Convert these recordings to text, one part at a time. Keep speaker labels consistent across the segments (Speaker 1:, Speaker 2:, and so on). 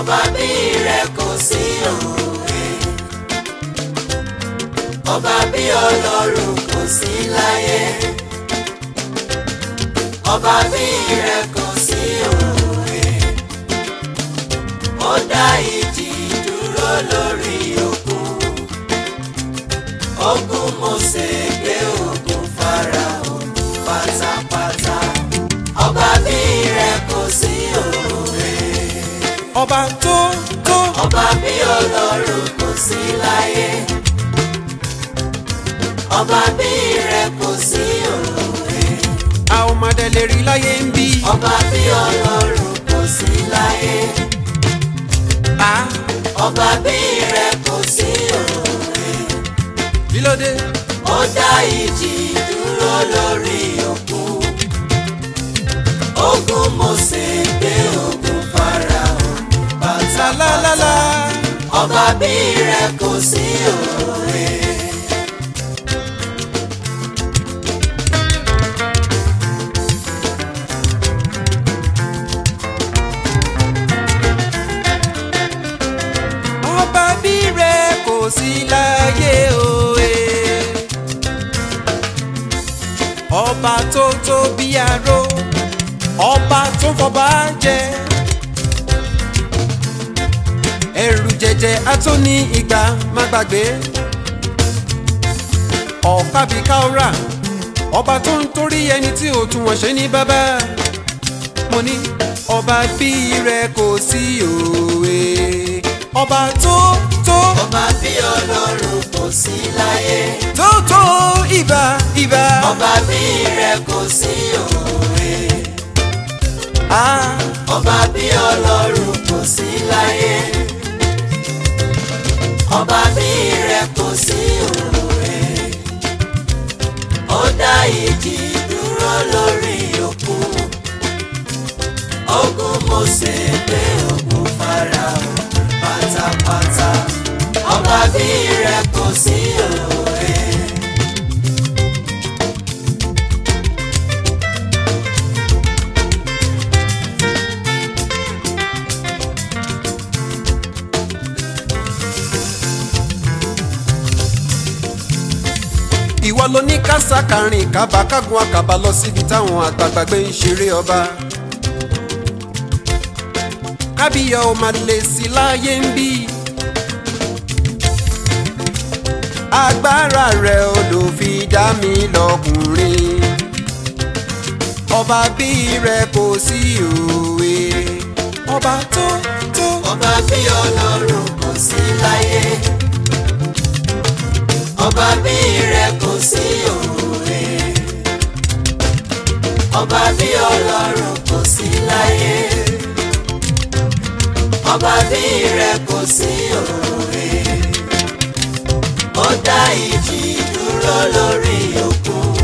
Speaker 1: ọba bí rẹ kò sí òwe ọba bí ọlọ́run kò sí láyé ọba bí rẹ kò sí òwe ó dá ìjì dúró lórí òkun ogun Mósè gbé ogun Fáráò pátápátá ọba bí rẹ kò sí òwe
Speaker 2: ọba tó tó
Speaker 1: ọba bí ọlọ́run kò sí láyé ọba bí rẹ kò sí òwe
Speaker 2: a ò má dẹ̀ lè rí láyé ń bí.
Speaker 1: ọba bí ọlọ́run kò sí láyé
Speaker 2: a
Speaker 1: ọba bí rẹ kò sí òwe
Speaker 2: kí ló dé.
Speaker 1: ó dá ìjì dúró lórí òkun ogun Mósè gbé ogun Fáráò pátápátá
Speaker 2: lálálálá
Speaker 1: ọba bí rẹ kò sí òwe.
Speaker 2: ọba bí rẹ kò sí láyé òye. ọba tó tó bí aró ọba tó fọba jẹ. ẹrù jẹjẹ atóní ìgbà má gbàgbé. ọ̀pábí káórà ọba tó ń torí ẹni tí ò tún wọ́n ṣe ní bàbá. mo ní ọba bí rẹ kò sí òwe. ọba tó tó
Speaker 1: ọba bí ọlọ́run kò sí láyé
Speaker 2: tó tó ìbà ìbà.
Speaker 1: ọba bí rẹ kò sí òwe
Speaker 2: Ah,
Speaker 1: ọba bí ọlọ́run kò sí láyé ọba bí rẹ kò sí òwe ó dá ìjì dúró lórí òkun ogun Mósè gbé ogun Fáráò pátápátá ọba bí rẹ kò sí òwe.
Speaker 2: ìwọ ló ní kásàkárìn kábàkágun àkàbà lọ síbi táwọn àgbààgbà gbé ń ṣeré ọba. kábíyà ò máa lè sí láyé ń bí. agbára rẹ̀ ò lò fi dá mi lọ́kùnrin. ọba bí rẹ̀ kò sí òwe. ọba tó tó.
Speaker 1: ọba bí ọlọ́run kò sí láyé ọba bí rẹ kò sí òwe ọba bí ọlọ́run kò sí láyé ọba bí rẹ kò sí òwe ó dá ìjì dúró lórí òkun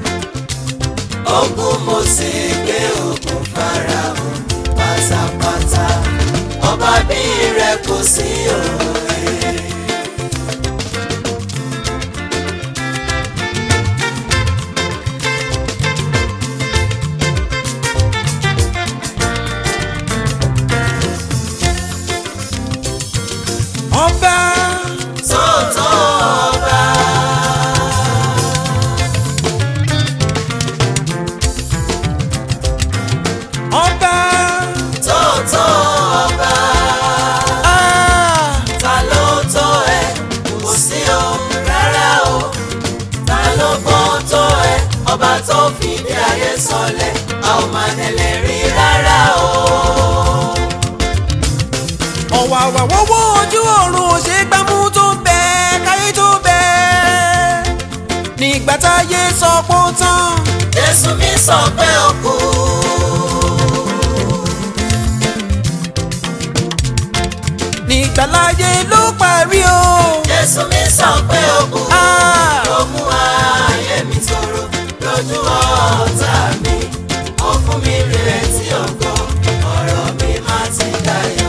Speaker 1: ogun Mósè gbé ogun Fáráò pátápátá ọba bí rẹ kò sí òwe.
Speaker 2: ọba
Speaker 1: Tótó ọba.
Speaker 2: ọba.
Speaker 1: Tótó ọba.
Speaker 2: Ah.
Speaker 1: Ta ló tó ẹ? Kò sí o rárá o. Ta ló gbọ́n tó ẹ? Ọba tó fìdí ayé sọlẹ̀, a ò máa tẹ̀lé rí rárá o.
Speaker 2: ọ̀wà àwà wọ́wọ́ ojú ọ̀run ò ṣe gbámú tó bẹ́ẹ̀ káyé tó bẹ́ẹ̀ nígbà táyé sọ pé ó tán
Speaker 1: Jésù mi sọ pé ó kú.
Speaker 2: nígbà láyé ló parí o.
Speaker 1: Jésù mi sọ pé ó kú.
Speaker 2: Ah.
Speaker 1: Ó mú ayé mi tòrò lójú ọ̀tá mi. Ó fún mi rírètí ògo, ọ̀rọ̀ mi má ti dayọ̀.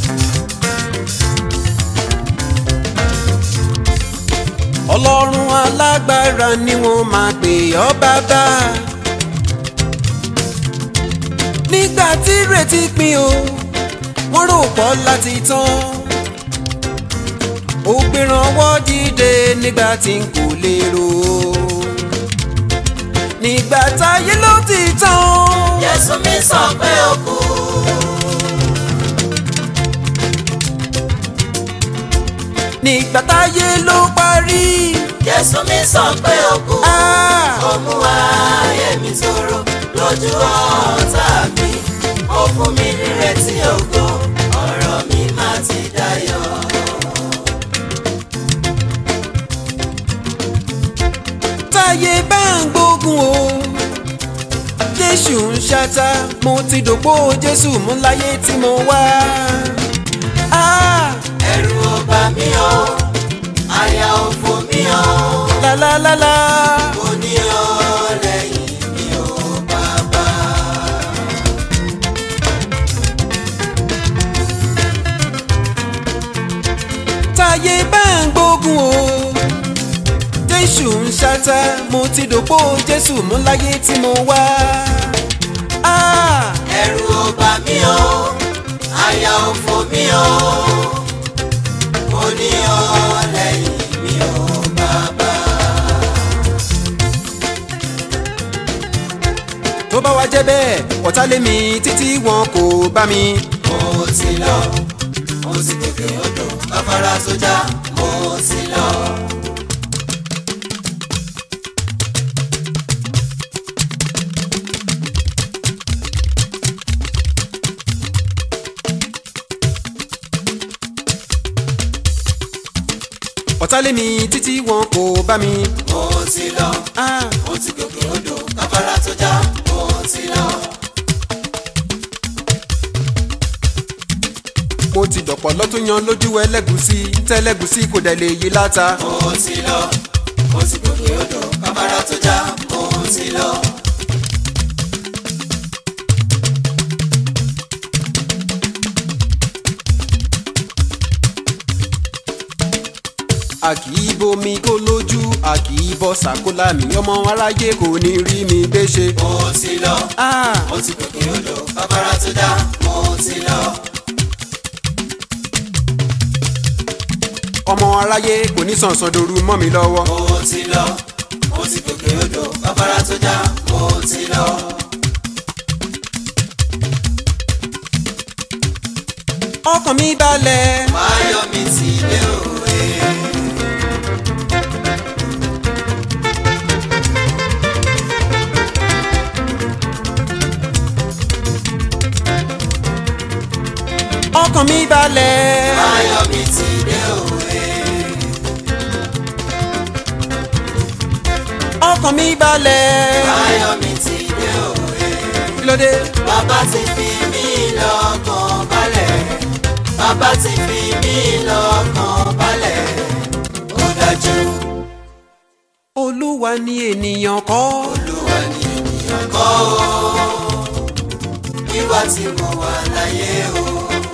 Speaker 2: ọlọ́run alágbára ni wọ́n máa pè ọ́ bàbá. nígbà tí retí pin o wọ́n rò pọ̀ láti tán. ó gbérànwọ́ dìde nígbà tí n kò lérò. nígbà táyé ló ti tán.
Speaker 1: Jésù mi sọ pé ó kú.
Speaker 2: nígbà táyé ló parí.
Speaker 1: Jésù mi sọ pé ó kú.
Speaker 2: Ah!
Speaker 1: Ó mú ayé mi tòrò lójú ọ̀tá mi. Ó fún mi nírètí ògo, ọ̀rọ̀ mi máa ti dayọ̀.
Speaker 2: táyé bá ń gbógun o jésù ń ṣata mo ti dòpò jésù mú láyé tí mo wá. Ah!
Speaker 1: Ẹ̀rù ò bà mí o, àyà ò fò mí o.
Speaker 2: lálálálá
Speaker 1: Mo ní ọ lẹ́yìn mi ò bàbá.
Speaker 2: táyé bá ń gbógun o jésù ń ṣata mo ti dòpò jésù mú láyé tí mo wá. Ah!
Speaker 1: Ẹ̀rù ò bà mí o, àyà ò fò mí o. Mo ní ọ lẹ́yìn mi ò bàbá.
Speaker 2: tó bá wá jẹ́ bẹ́ẹ̀ ọ̀tá lé mi títí wọn kò bá mi.
Speaker 1: Mo ti lọ, mo ti gòkè odò, afárá sójà, mo ti lọ.
Speaker 2: ọ̀tá lé mi títí wọn kò bá mi.
Speaker 1: Mo ti lọ,
Speaker 2: Ah!
Speaker 1: mo ti gòkè odò, afárá sójà, mo ti lọ.
Speaker 2: mo ti dọ̀pọ̀ lọ́tún yan lójú ẹlẹ́gùsí tẹ́lẹ́gùsí kò dẹ̀ lè yí láta.
Speaker 1: Mo ti lọ, mo ti gòkè odò, afárá sójà, mo ti lọ.
Speaker 2: a kì í bomi kó lójú a kì í bọ́ sàkólà mi ọmọ aráyé kò ní rí mi gbé ṣe.
Speaker 1: Mo ti lọ,
Speaker 2: Ah!
Speaker 1: mo ti gòkè odò, afárá sójà, mo ti lọ.
Speaker 2: ọmọ aráyé kò ní sànsàn dòru mọ́ mi lọ́wọ́.
Speaker 1: Mo ti lọ, mo ti gòkè odò, afárá sójà, mo ti lọ.
Speaker 2: ọkàn mi balẹ̀.
Speaker 1: Máyọ̀ mi ti dé òwe.
Speaker 2: ọkàn mi balẹ̀.
Speaker 1: Máyọ̀ mi ti dé òwe.
Speaker 2: ọkàn mi balẹ̀.
Speaker 1: Máyọ̀ mi ti dé òwe.
Speaker 2: kí ló dé.
Speaker 1: Bàbá ti fi mí lọ́kàn balẹ̀. Bàbá ti fi mí lọ́kàn balẹ̀. Ó dájú,
Speaker 2: olúwa ni ènìyàn kọ́.
Speaker 1: Olúwa ni ènìyàn kọ́ o. Wíwá tí mo wà láyé o.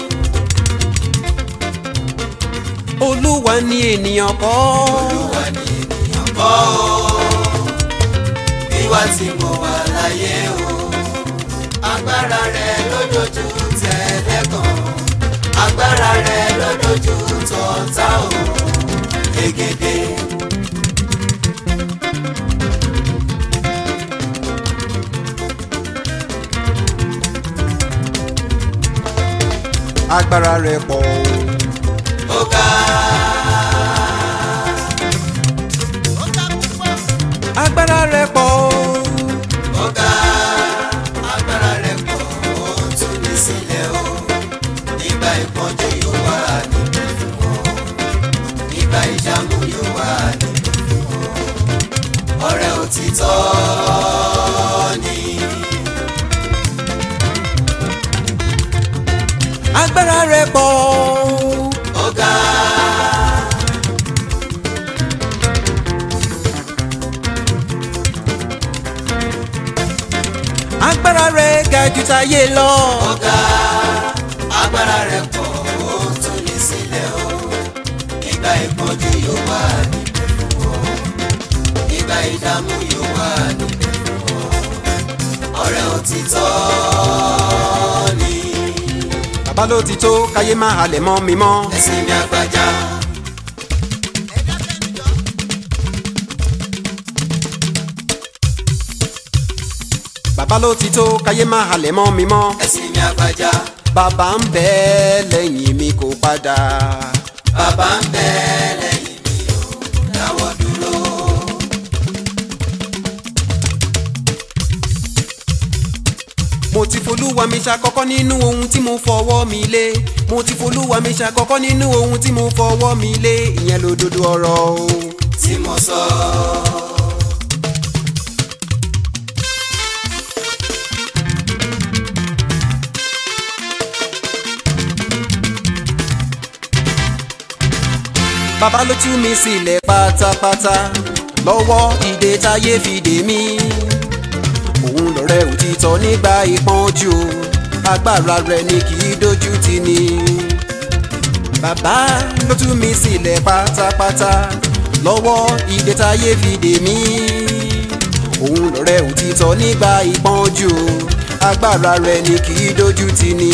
Speaker 2: olúwa ni ènìyàn kọ́.
Speaker 1: Olúwa ni ènìyàn kọ́ o. Wíwá tí mo wà láyé o. Agbára rẹ̀ lójoojú tẹ̀lé kan. Agbára rẹ̀ lójoojú tọ̀tá o. Egede.
Speaker 2: agbára rẹ̀ pọ̀ o.
Speaker 1: Ó ga.
Speaker 2: agbára rẹ̀ pọ̀ o.
Speaker 1: Ó ga. Agbára rẹ̀ pọ̀ ó tú ní sílẹ̀ o. Nígbà ìpọ́njú yóò wà níbẹ̀ fún ọ. Nígbà ìjàmù yóò wà níbẹ̀ fún ọ. Ọ̀rẹ́ òtítọ́ ni.
Speaker 2: agbára rẹ̀ pọ̀ o.
Speaker 1: Ó ga.
Speaker 2: agbára rẹ̀ ga jù táyé lọ.
Speaker 1: Ó ga. Agbára rẹ̀ pọ̀ ó tú ní sílẹ̀ o. Nígbà ìpọ́njú yóò wà níbẹ̀ fún ọ. ìdààmú yóò wà níbẹ̀ fún ọ. ọ̀rẹ́ òtítọ́ ni
Speaker 2: bàbá ló ti tó káyé má halẹ̀ mọ́ mi mọ́.
Speaker 1: ẹ̀sìn mi àgbàjá.
Speaker 2: bàbá ló ti tó káyé má halẹ̀ mọ́ mi mọ́.
Speaker 1: ẹ̀sìn mi àgbàjá.
Speaker 2: bàbá ń bẹ lẹ́yìn mi kò padà.
Speaker 1: bàbá ń bẹ lẹ́yìn mi ò dáwọ́ dúró.
Speaker 2: mo ti folúwa mi ṣàkọ́kọ́ nínú ohun tí mo fọwọ́ mi lé. mo ti folúwa mi ṣàkọ́kọ́ nínú ohun tí mo fọwọ́ mi lé. ìyẹn lòdodo ọ̀rọ̀ o.
Speaker 1: tí mo sọ.
Speaker 2: bàbá ló tú mi sílẹ̀ pátápátá lọ́wọ́ ìdè táyé fi dè mí. òun lọ̀rẹ́ òtítọ́ nígbà ìpọ́njú agbára rẹ̀ ni kì í dojú tì ní. bàbá ló tú mi sílẹ̀ pátápátá lọ́wọ́ ìdè táyé fi dè mí. òun lọ̀rẹ́ òtítọ́ nígbà ìpọ́njú agbára rẹ̀ ni kì í dojú tì ní.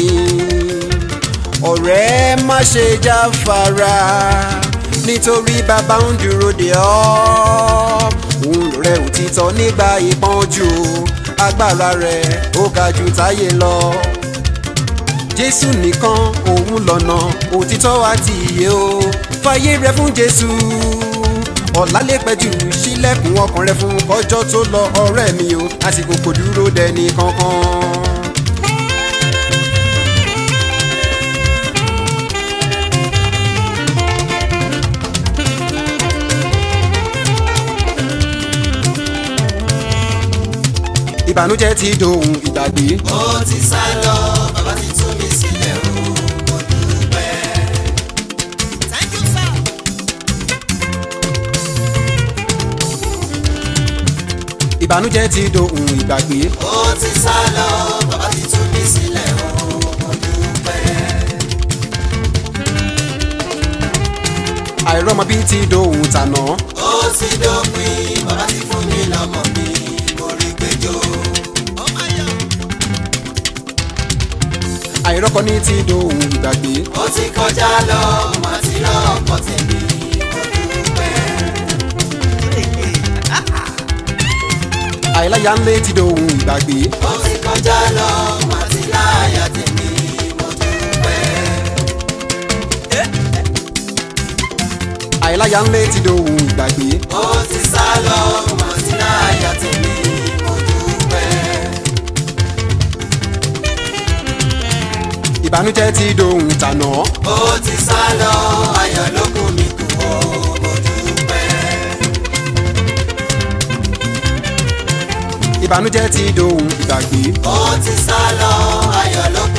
Speaker 2: ọ̀rẹ́ má ṣe jáfara nítorí bàbá ń dúró de ọ́. òun lọ̀rẹ́ òtítọ́ nígbà ìpọ́njú agbára rẹ̀ ó ga jù táyé lọ. jésù nìkan òun lọ̀nà òtítọ́ àti ìyè o fàyè rẹ fún jésù ọ̀la lè pẹ́ jù sílẹ̀kùn ọkàn rẹ fún kọjọ́ tó lọ ọ̀rẹ́ mi o àsìkò kò dúró dẹni kankan. ìbànújẹ́ ti dohun ìgbàgbé.
Speaker 1: ó ti sá lọ bàbá ti tú mi sílẹ̀ o mo dúpẹ́. thank you sir.
Speaker 2: ìbànújẹ́ ti dohun ìgbàgbé.
Speaker 1: ó ti sá lọ bàbá ti tú mi sílẹ̀ o mo dúpẹ́.
Speaker 2: àìrọ́mọbí ti dohun tànà.
Speaker 1: ó ti dópin bàbá ti fún mi lọ́mọ mi mo rí gbẹjọ́.
Speaker 2: àìrọ́kọní ti dohun ìgbàgbé.
Speaker 1: ó ti kọjá lọ mà ti rọ́ọ̀kọ̀ tèmi mo dúpẹ́.
Speaker 2: àìláyà ńlé ti dohun ìgbàgbé.
Speaker 1: ó ti kọjá lọ mà ti láyà tèmi mo dúpẹ́.
Speaker 2: àìláyà ńlé ti dohun ìgbàgbé.
Speaker 1: ó ti sá lọ mà ti láyà tèmi mo dúpẹ́.
Speaker 2: ìbànújẹ́ ti dohun tànà.
Speaker 1: ó ti sá lọ ayọ̀ ló kún mi kù ó mo dúpẹ́.
Speaker 2: ìbànújẹ́ ti dohun ìgbàgbé.
Speaker 1: ó ti sá lọ ayọ̀ ló